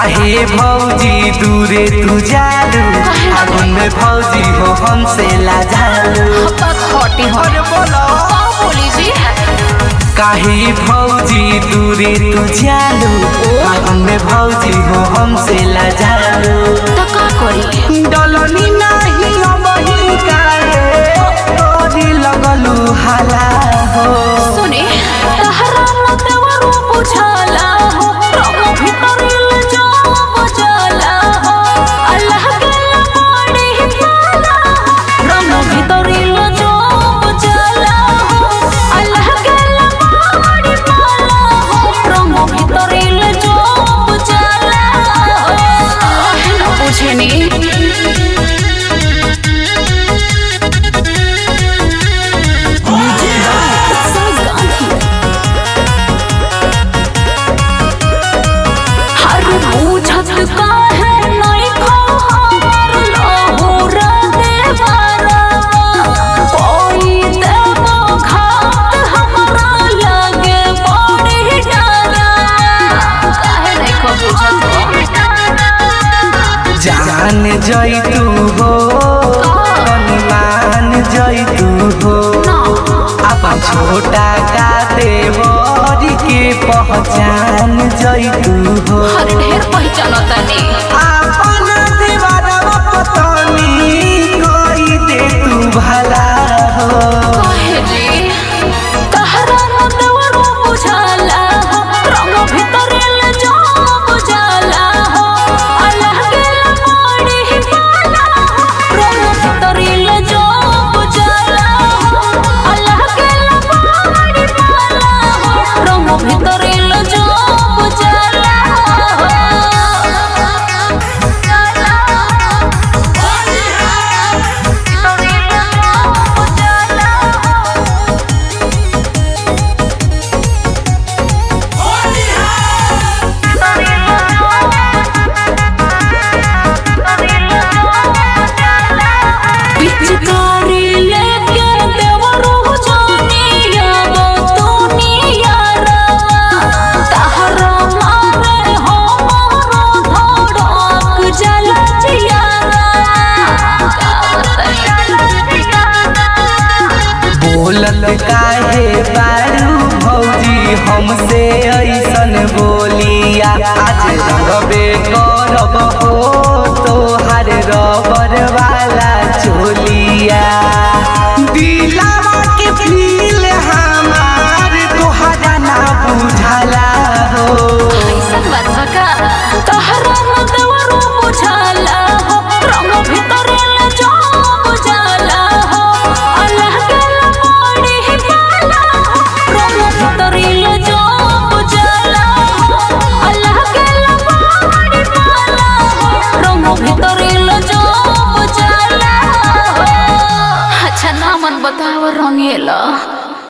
काहे भौजी दूरे तू जालू आगुन में भौजी हो हमसे लाजालू बात हटी हो अरे बोलो का बोली जी काहे भौजी दूरे तू जालू आगुन में भौजी हो हमसे लाजालू त का करी डलनी नाही अबही काहे तोरी लगलू हाला हो सुने तहरा न देवरो बुझाला हो रंग भितरिल जाम बजाला हो अल्लाह के लमाड़ी पाला हो रंग भितरिल जाम बजाला हो अल्लाह के लमाड़ी पाला हो रंग भितरिल जाम बजाला हो न बुझनी हर पूछत का है नहीं खो हमर लहुरा देवरा कोई देवो घात हमरा लगे बड़ी डरा काहे नहीं खो पूछत जान जैतू हो मान जैतू हो अपन छोटा का देवरी के पहचान जैतू हो हर ढेर पहचानता नहीं अपन दीवारवा पतनी कोई दे तू भला हो काहे जी तहरा न देवरो बुझाला हो रंग भितरिल जाम बुझाला हो अल्लाह के लमाड़ी पाला हो रंग भितरिल जाम बुझाला हो अल्लाह के लमाड़ी पाला हो रंग भितरिल जाम बुझाला पिचकारी लेके देवरो जानिया बतुनिया रवा तहरा मारे हो मोरो धड़क जल जियारा बोलत काहे बारू भौजी हमसे ऐसन बोलिया आज रंगबे करब हो तोहार रबर वाला